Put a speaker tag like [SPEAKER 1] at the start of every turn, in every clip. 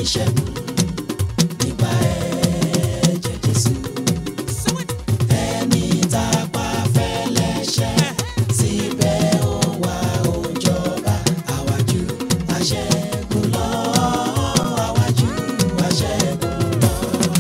[SPEAKER 1] ní ṣẹ́gun nípa ẹ̀jẹ̀ Jésù. Ẹni tá a pa fẹ́lẹ́ṣẹ̀ síbẹ̀ ó wá ó jọba àwájú àṣẹ́gun lọ àwájú àṣẹ́gun lọ.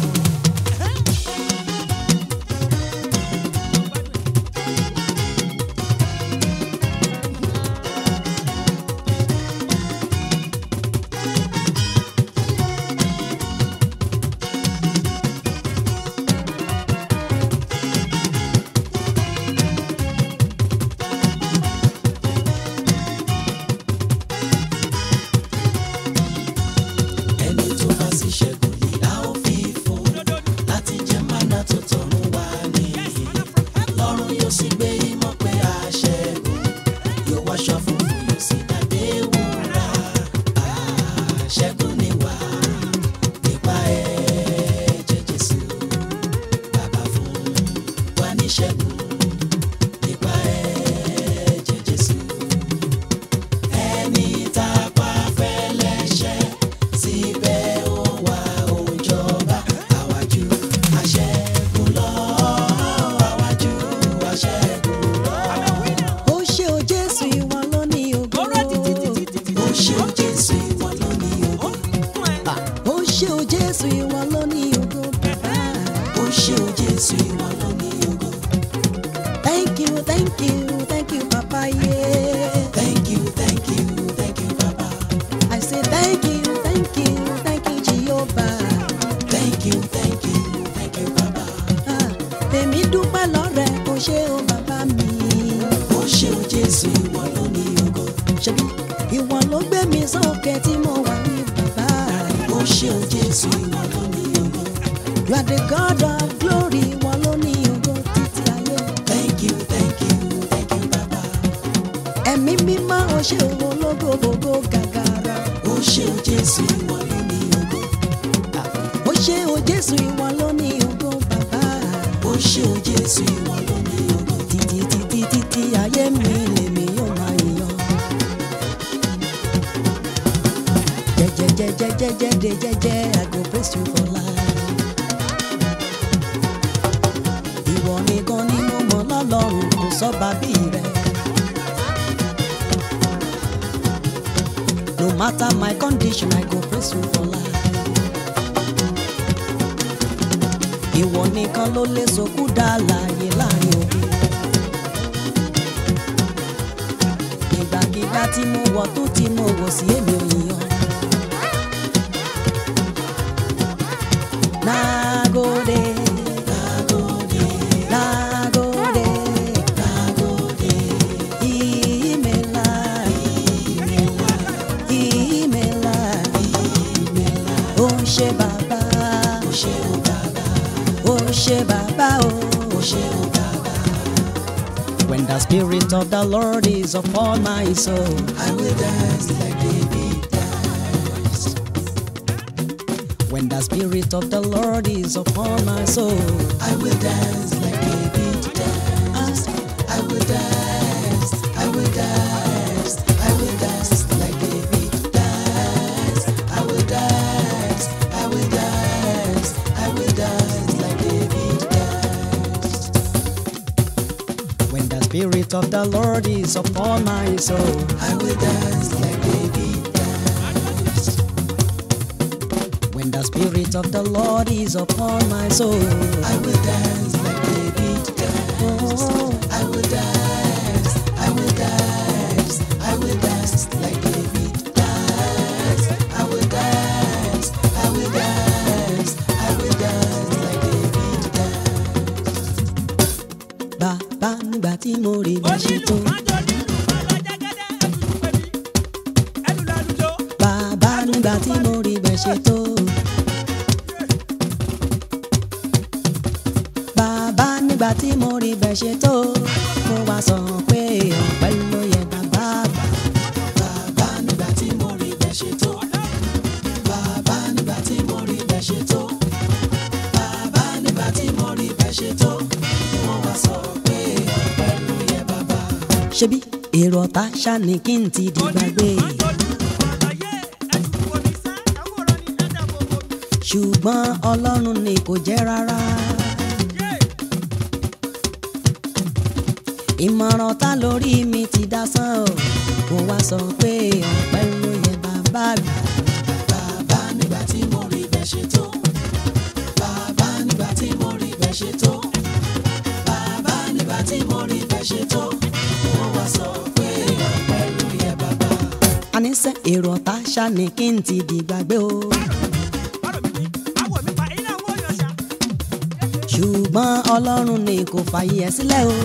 [SPEAKER 1] ẹni tó bá sì ṣẹ́gun ni a ó fi fún láti jẹ mánà tó tọ̀run wá ní lọ́run yóò sì gbé ìmọ̀ pé a ṣẹ́gun yóò wáṣọ funfun yóò sì dàdé wúrà àṣẹ́gun ni wá nípa ẹ̀jẹ̀ Jésù bàbá fún wa ní ṣẹ́gun nípa ẹ̀jẹ̀ Jésù ẹni tá a pa fẹ́lẹ́ṣẹ̀ síbẹ̀ ó wá ó jọba àwájú àṣẹ́gun lọ àwájú àṣẹ́gun lọ.
[SPEAKER 2] ó ṣe o jésù ìwọ ló ní ògo.
[SPEAKER 1] ó ṣe ó Jésù ìwọ ló ní ògo.
[SPEAKER 2] ó ṣe o jésù ìwọ ló ní ògo. bàbá.
[SPEAKER 1] ó ṣe ó Jésù ìwọ ló ní ògo.
[SPEAKER 2] thank you thank you thank you papa yeah.
[SPEAKER 1] thank you thank you thank you baba.
[SPEAKER 2] I say thank you thank you thank you jehovah.
[SPEAKER 1] thank you thank you thank you baba.
[SPEAKER 2] Ah, èmi dúpẹ́ lọ́rẹ̀ o ṣé o bàbá mi.
[SPEAKER 1] ó ṣe ó Jésù ìwọ ló ní ògo.
[SPEAKER 2] ṣebí ìwọ ló gbé mi sókè tí mo wà ní bàbá.
[SPEAKER 1] ó ṣe ó Jésù ìwọ ló ní ògo.
[SPEAKER 2] you are the god of glory ìwọ ló ní ògo títí ayé.
[SPEAKER 1] thank you thank you thank you baba.
[SPEAKER 2] ẹ̀mí mímọ́ o ṣé o ológo gbogbo gàgàrà.
[SPEAKER 1] ó ṣe ó Jésù ìwọ ló ní ògo.
[SPEAKER 2] ó ṣé o jésù ìwọ ló ní ògo bàbá.
[SPEAKER 1] ó ṣe ó Jésù ìwọ ló ní ògo.
[SPEAKER 2] títí títí títí ayé mi lèmi yóò máa yàn. jẹjẹjẹjẹjẹjẹ de jẹjẹ I go praise you for life. ìwọ nìkan ni mo mọ̀ lọ́lọ́run kò sọ́ba bí rẹ̀. no matter my condition I go praise you for life. ìwọ nìkan ló lè sọkú dá láàyè láàrin òbí. ìgbàkigbà tí mo wọ̀ tó tí mo wọ̀ sí èmi ò yàn. Nagode, nagode, nagode, nagode. Imela, imela, imela, imela. Ó ṣé bàbá, ó ṣé o bàbá, ó ṣé bàbá o, ó ṣé o bàbá. When the spirit of the Lord is upon my soul,
[SPEAKER 1] I will dance like David danced.
[SPEAKER 2] when the spirit of the Lord is upon my soul,
[SPEAKER 1] I will dance like David danced. I will dance. I will dance. I will dance like David danced. I will dance. I will dance. I will dance like David danced.
[SPEAKER 2] when the spirit of the Lord is upon my soul.
[SPEAKER 1] I will dance like David danced.
[SPEAKER 2] When the spirit of the Lord is upon my soul,
[SPEAKER 1] I will dance like David danced.
[SPEAKER 2] oh,
[SPEAKER 1] I will dance, I will dance, I will dance like David dance. I will dance, I will dance, I will dance like David dance.
[SPEAKER 2] bàbá nígbà tí mo rí bá ṣe tó. Bàbá nígbà tí mo rí bá ṣe tó. Bàbá nígbà tí mo rí bá ṣe tó. Mo wá sọ pé ọpẹ́ ló yẹ bàbá bá.
[SPEAKER 1] Bàbá nígbà tí mo rí bẹ́ẹ̀ ṣe tó. Bàbá nígbà tí mo rí bẹ́ẹ̀ ṣe tó. Bàbá nígbà tí mo rí bẹ́ẹ̀ ṣe tó. Wọ́n wá sọ pé ọpẹ́ ló yẹ bàbá.
[SPEAKER 2] Ṣebí èrò ọ̀tá ṣá ni kí n ti di gbàgbé. ṣùgbọ́n ọlọ́run ni kò jẹ́ rárá. ìmọ̀ràn ta lórí mi ti dá sán o kò wá sọ pé ọpẹ́ ló yẹ bàbá mi.
[SPEAKER 1] bàbá nígbà tí mo rí bẹ́ẹ̀ ṣe tó bàbá nígbà tí mo rí bẹ́ẹ̀ ṣe tó bàbá nígbà tí mo rí bẹ́ẹ̀ ṣe tó mo wá sọ pé ọpẹ́ ló yẹ bàbá.
[SPEAKER 2] àníṣe èrò ọ̀tá ṣáni kí n ti di gbàgbé o. ṣùgbọ́n ọlọ́run ni kò fààyè ẹ̀ sílẹ̀ o.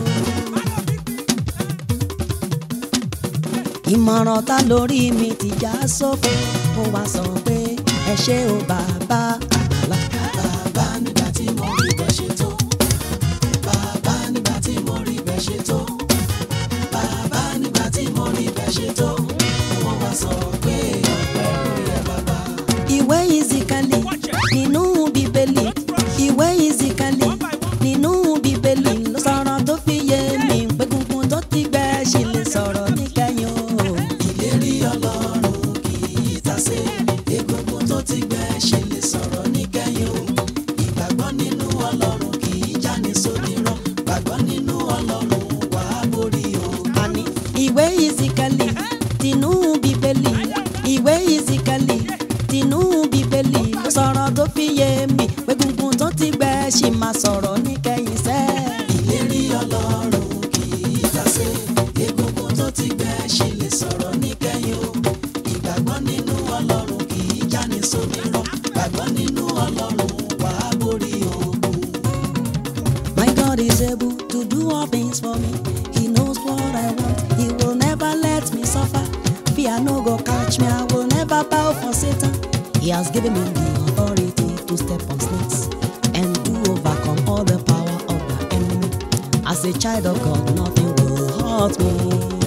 [SPEAKER 2] ìmọ̀ràn ta lórí mi ti já sófo mo wá sọ pé ẹ ṣé o bàbá àgbàlá.
[SPEAKER 1] bàbá nígbà tí mo rí bẹ́ẹ̀ ṣe tó bàbá nígbà tí mo rí bẹ́ẹ̀ ṣe tó bàbá nígbà tí mo rí bẹ́ẹ̀ ṣe tó mo wá sọ pé ọpẹ́ ló yẹ bàbá.
[SPEAKER 2] ìwé ìzìkàlì nínú bíbélì ìwé ìzìkàlì nínú bíbélì ló sọ̀rọ̀ tó fi yé mi pé gungun tó ti gbẹ ṣì lè sọ̀rọ̀ níkẹyìn o.
[SPEAKER 1] ìlérí ọlọ́run kì í tasé egungun tó ti gbẹ ṣe lè sọ̀rọ̀ níkẹyìn o ìgbàgbọ́ nínú ọlọ́run kì í jáni sódìrọ̀ gbàgbọ́ nínú ọlọ́run wà á borí o.
[SPEAKER 2] àní ìwé ìzìkàlì tinú bíbélì ìwé ìzìkàlì tinú bíbélì ló sọ̀rọ̀ tó fi yé mi pé gungun tó ti gbẹ ṣì máa sọ̀rọ̀ níkẹyìn sẹ́ẹ̀.
[SPEAKER 1] ìlérí ọlọ́run kì í tasé egungun tó ti gbẹ ṣe lè sọ̀rọ̀ níkẹyìn o ìgbàgbọ́ nínú ọlọ́run kì í jáni sódìrọ̀ gbàgbọ́ nínú ọlọ́run wà á borí ogun.
[SPEAKER 2] My God is able to do all things for me. He knows what I want. He will never let me suffer. Fear no go catch me. I will never bow for Satan. He has given me the authority to step on snakes and to overcome all the power of the enemy. As a child of God, nothing will hurt me.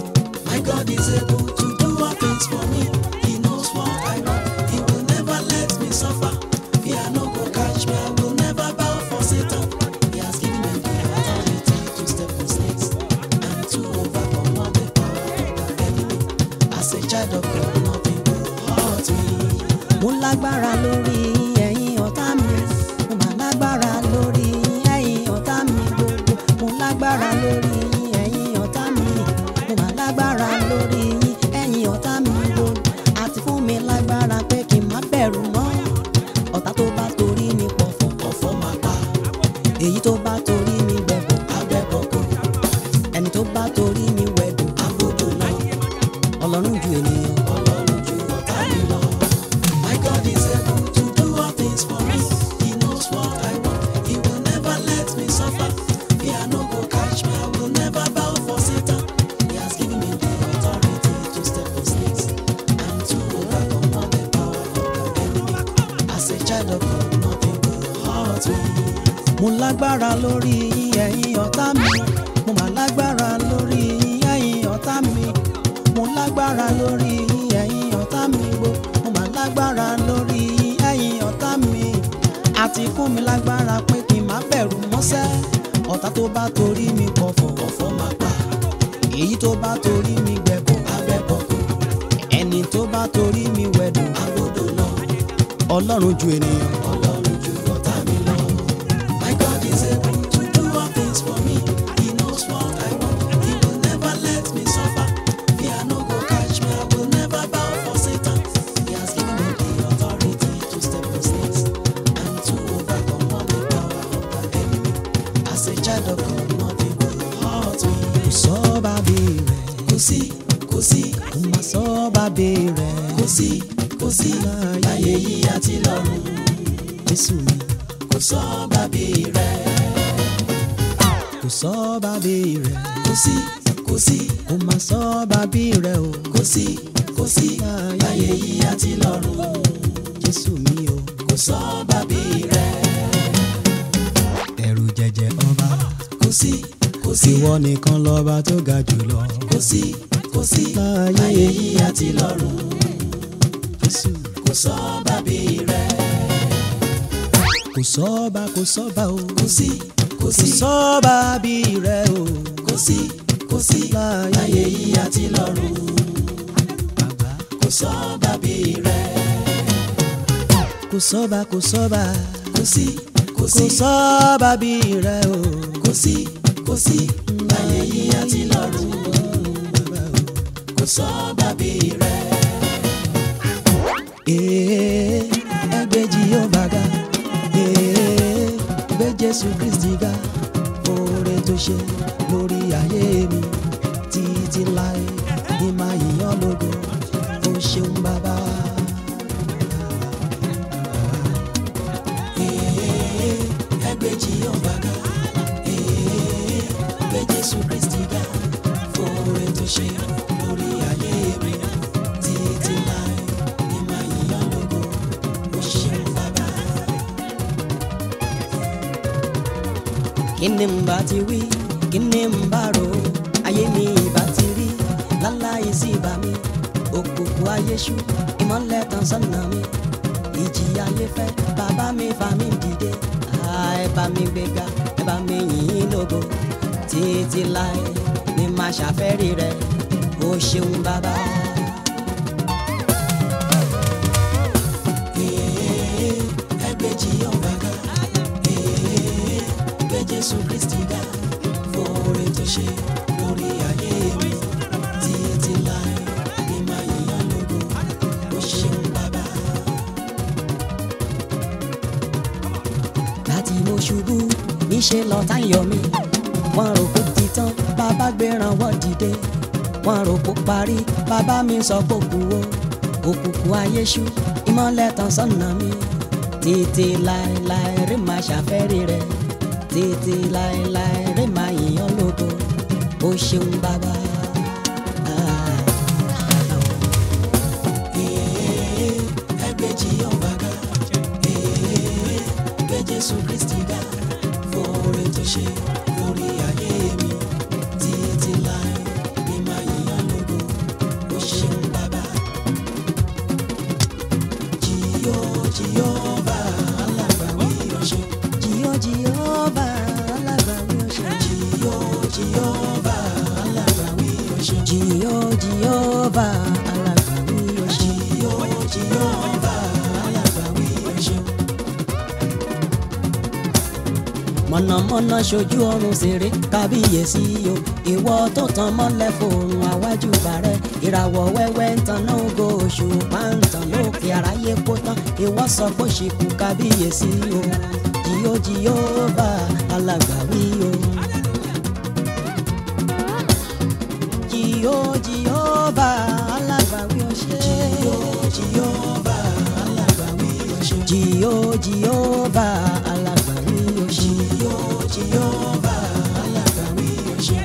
[SPEAKER 1] My God is able to do all things for me. He knows what I want. He will never let me suffer. Fear no go catch me. I will never bow for Satan. He has given me the authority to step on snakes and to overcome all the power of the enemy. As a child of God, nothing will hurt me.
[SPEAKER 2] Mo lágbára lórí ẹ̀yin ọ̀tá mi. Mo mà lágbára lórí ẹ̀yin ọ̀tá mi gbogbo. Mo lágbára lórí ẹ̀yin ọ̀tá mi. Mo mà lágbára lórí ẹ̀yin ọ̀tá mi gbogbo. Àti fún mi lágbára pé kí n má bẹ̀rù mọ́. Ọ̀tá tó bá torí mi pọ̀fọ̀.
[SPEAKER 1] Ọ̀fọ̀ máa pa
[SPEAKER 2] Èyí tó bá torí mi gbẹ̀bọ̀.
[SPEAKER 1] abẹ́bọ̀kọ̀,
[SPEAKER 2] Ẹni tó bá torí mi wẹ̀dùn.
[SPEAKER 1] agbódò lọ.
[SPEAKER 2] Ọlọ́run ju ènìyàn.
[SPEAKER 1] Ọlọ́run ju ọ̀tá mi lọ. My God is able to do all things for me. He knows what I want. He will never let me suffer. Fear no go catch me. I will never bow for Satan. He has given me the authority to step on snakes and to overcome all the power of the enemy. As a child of God, nothing will hurt me.
[SPEAKER 2] mo lágbára lórí ẹ̀yin ọ̀tá mi mo mà lágbára lórí ẹ̀yin ọ̀tá mi mo lágbára lórí ẹ̀yin ọ̀tá mi gbo mo mà lágbára lórí ẹ̀yin ọ̀tá mi àti fún mi lágbára pé kí n má bẹ̀rù mọ́sẹ́ ọ̀tá tó bá torí mi pọ̀fọ̀
[SPEAKER 1] Ọ̀fọ̀ máa pa
[SPEAKER 2] èyí tó bá torí mi gbẹ̀bọ̀
[SPEAKER 1] abẹ́bọ̀kọ̀,
[SPEAKER 2] ẹni tó bá torí mi wẹ̀dùn
[SPEAKER 1] agbódò lọ.
[SPEAKER 2] ọlọ́run ju ènìyàn.
[SPEAKER 1] Ọlọ́run ju ọ̀tá mi lọ. My God is able to do all things for me. He knows what I want. He will never let me suffer. Fear no go catch me. I will never bow for Satan. He has given me the authority to step on snakes and to overcome all the power of the enemy. As a child of God, nothing will hurt me.
[SPEAKER 2] kò sọ bàbí rẹ̀
[SPEAKER 1] Kò sí, kò sí,
[SPEAKER 2] kò má sọ bàbí rẹ̀
[SPEAKER 1] kò sí, kò sí láyé yìí àti lọ́run.
[SPEAKER 2] jésù mi.
[SPEAKER 1] Kò sọ bàbí rẹ̀.
[SPEAKER 2] kò sọ bàbí rẹ̀
[SPEAKER 1] Kò sí, kò sí,
[SPEAKER 2] kò má sọ bàbí rẹ̀ o
[SPEAKER 1] kò sí, kò sí láyé yìí àti lọ́run.
[SPEAKER 2] jésù mi o
[SPEAKER 1] Kò sọ bàbí rẹ̀.
[SPEAKER 2] ẹ̀rù jẹjẹ ọba
[SPEAKER 1] Kò sí, kò sí,
[SPEAKER 2] ìwọ nìkan lọ́ba tó ga jùlọ
[SPEAKER 1] kò sí, kò sí láyé yìí àti lọ́run.
[SPEAKER 2] jésù
[SPEAKER 1] Kò sọ bàbí rẹ̀.
[SPEAKER 2] kò sọ́ba kò sọ́ba o
[SPEAKER 1] Kò sí, kò
[SPEAKER 2] kò
[SPEAKER 1] sí,
[SPEAKER 2] sọ́ba bí rẹ̀ o
[SPEAKER 1] kò sí, kò sí láyé yìí àti lọ́run.
[SPEAKER 2] bàbá
[SPEAKER 1] Kò sọ bàbí rẹ̀.
[SPEAKER 2] kò sọ́ba kò sọ́ba
[SPEAKER 1] kò sí kò
[SPEAKER 2] kò
[SPEAKER 1] sí
[SPEAKER 2] sọ́ba bí rẹ o.
[SPEAKER 1] kò sí kò sí láyé yìí àti lọ́run kò sọ́ba bí rẹ.
[SPEAKER 2] Ee, ẹgbẹ́ Jèhófà ga Ee, gbé Jésù Kristi ga oore tó ṣe lórí ayé mi títí láé ní máa yíyan lógo ó ṣeun bàbá.
[SPEAKER 1] Ee, ẹgbẹ́ Jèhófà ga Ee, gbé Jésù Kristi ga fóore tó ṣe lórí ayé mi títí láé ní máa yíyan lógo ó ṣeun bàbá.
[SPEAKER 2] kí ni n bá ti wí kí ni n bá rò ó ayé mi ìbá ti rí láláì sí ìbá mi òkùnkùn ayé ṣú ìmọ́lẹ̀ tàn sọ́nà mi ìjì ayé fẹ́ bàbá mi fà mí dìde Ah, ẹ bá mi gbéga ẹ bá mi yìn ín lógo títí láé ni màá ṣàfẹ́rí rẹ ó ṣeun bàbá.
[SPEAKER 1] Ee, ẹgbẹ́ Jèhófà ga Ee, gbé Jésù Kristi ga fóore tó ṣe lórí ayé mi títí láé ní máa yíyan lógo ó ṣeun bàbá.
[SPEAKER 2] láti mo ṣubú níṣẹ́ lọ́tá ń yọ mí wọ́n rò kó ti tán bàbá gbéran wọ́n dìde wọ́n rò kó parí bàbá mi sọ pé kú o òkùnkùn ayé ṣú ìmọ́lẹ̀ tàn sọ́nà mi títí láéláé rí máa ṣàfẹ́rí rẹ títí láéláé rí máa yìnyín lógo ó ṣeun bàbá. Ah.
[SPEAKER 1] Ee, ẹgbẹ́ Jèhófà ga Ee, gbé Jésù Kristi ga fóore tó ṣe lórí ayé mi títí láé ní máa yíyan lógo ó ṣeun bàbá. Jìyó Jèhófà alágbàwí ọ̀ṣun.
[SPEAKER 2] Jìhó Jèhófà alágbàwí ọ̀ṣun.
[SPEAKER 1] Jìyó Jèhófà alágbàwí ọ̀ṣun.
[SPEAKER 2] Jìhó Jèhófà alágbàwí ọ̀ṣun.
[SPEAKER 1] Jìyó Jèhófà alágbàwí ọ̀ṣun.
[SPEAKER 2] mọ̀nàmọ́ná ṣojú ọrùn ṣeré kábíyèsí o ìwọ tó tan mọ́lẹ̀ fòrùn àwájú bàrẹ́ ìràwọ̀ wẹ́wẹ́ ń tan náà ògo oṣù pàǹtàn lókè àráyé kó tán ìwọ sọ pé ṣìkú kábíyèsí o jìyó Jèhófà alágbàwí o. jìyó Jèhófà alágbàwí o ṣe.
[SPEAKER 1] Jìyó Jèhófà alágbàwí ọ̀ṣun.
[SPEAKER 2] jìyó Jèhófà alágbàwí o ṣe.
[SPEAKER 1] Jìyó Jèhófà alágbàwí ọ̀ṣun.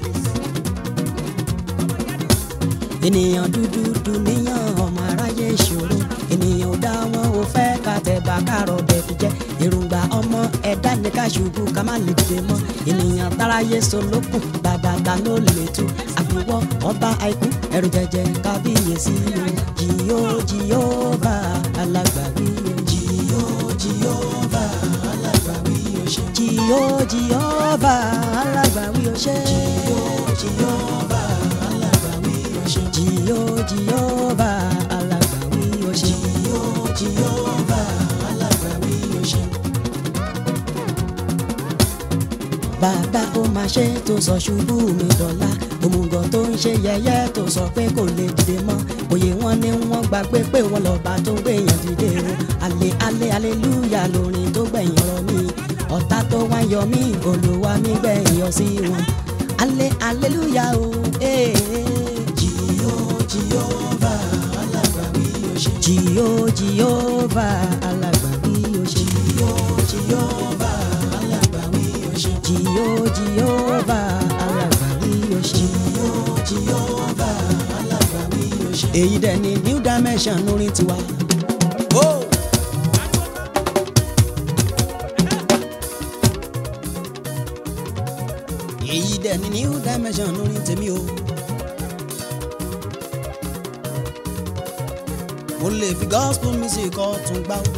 [SPEAKER 2] ènìyàn dúdú dùnìyàn ọmọ aráyé ìṣòro ènìyàn ò dá wọn ò fẹ́ ká tẹ̀bà kárọ̀ bẹ̀ fi jẹ́ èròǹgbà ọmọ ẹ̀dá ní ká ṣubú ká má lè dìde mọ́ ènìyàn táráyé solókùn bàbá ta ló lè tú àfiwọ́ ọba àìkú ẹ̀rù jẹjẹ kábíyèsí o jìyó Jèhófà alágbàwí o
[SPEAKER 1] Jìyó Jèhófà alágbàwí ọ̀ṣun.
[SPEAKER 2] jìyó Jèhófà alágbàwí o ṣe
[SPEAKER 1] Jìyó Jèhófà alágbàwí ọ̀ṣun.
[SPEAKER 2] jìyó Jèhófà alágbàwí o ṣe.
[SPEAKER 1] Jìyó Jèhófà alágbàwí ọ̀ṣun.
[SPEAKER 2] bàbá ó máa ṣe tó sọ ṣubú mi dọ̀la òmùgọ̀ tó ń ṣe yẹ̀yẹ́ tó sọ pé kò lè dìde mọ́ òye wọn ni wọ́n gbàgbé pé wọ́n lọ́ba tó ń gbèyàn dìde o alẹ́ alẹ́ aleluya lórin tó gbẹ̀yìn ọ̀rọ̀ mi ọ̀tá tó wá yọ mí olúwa mi gbẹ̀yìn yọ sí wọn alẹ́ aleluya o ee
[SPEAKER 1] Jìyó Jèhófà alágbàwí ọ̀ṣun.
[SPEAKER 2] jìyó Jèhófà alágbàwí o ṣe
[SPEAKER 1] Jìyó Jèhófà alágbàwí ọ̀ṣun.
[SPEAKER 2] jìyó Jèhófà alágbàwí o ṣe.
[SPEAKER 1] Jìyó Jèhófà alágbàwí ọ̀ṣun.
[SPEAKER 2] èyí dẹ̀ ni new dimension lórí tiwa. èyí dẹ̀ ni new dimension lórí tèmi o. mo lè fi gospel music ọ̀tún gbá o.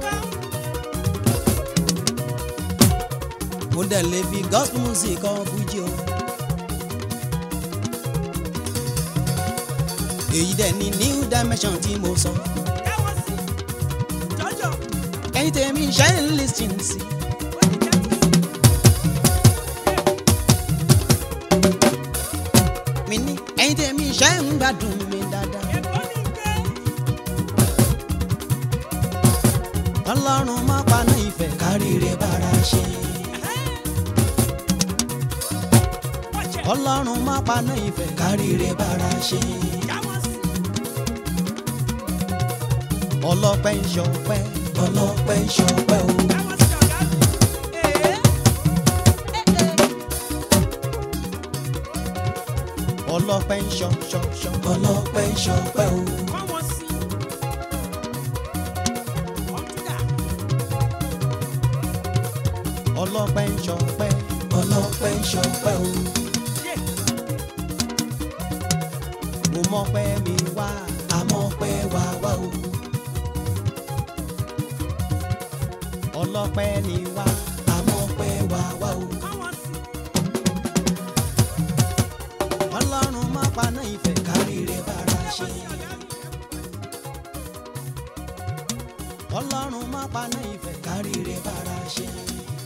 [SPEAKER 2] mo dẹ̀ lè fi gospel music ọ̀ fújì o. èyí dẹ̀ ni new dimension tí mo sọ. ẹ̀yin tèmi ṣe ń lis ten sí. mi ní ẹ̀yin tèmi ṣe ń gbádùn mi dáadáa. ọlọ́run má paná ìfẹ́ káríire bára ṣe. ọlọ́run má paná ìfẹ́ káríire bára ṣe. ọlọ́pẹ́ ń ṣọpẹ́ ọlọ́pẹ́ ń ṣọpẹ́ o. ọlọ́pẹ́ ń ṣọ ṣọ ṣọ ọlọ́pẹ́ ń ṣọpẹ́ o. ọlọ́pẹ́ ń ṣọpẹ́ ọlọ́pẹ́ ń ṣọpẹ́ o. mo mọpẹ́ mi wá àmọ́pẹ́ wá wá o. ọlọ́pẹ́ ni wá àmọ́pẹ́ wá wá o. ọlọ́run má paná ìfẹ́ káríire bára ṣe. ọlọ́run má paná ìfẹ́ káríire bára ṣe.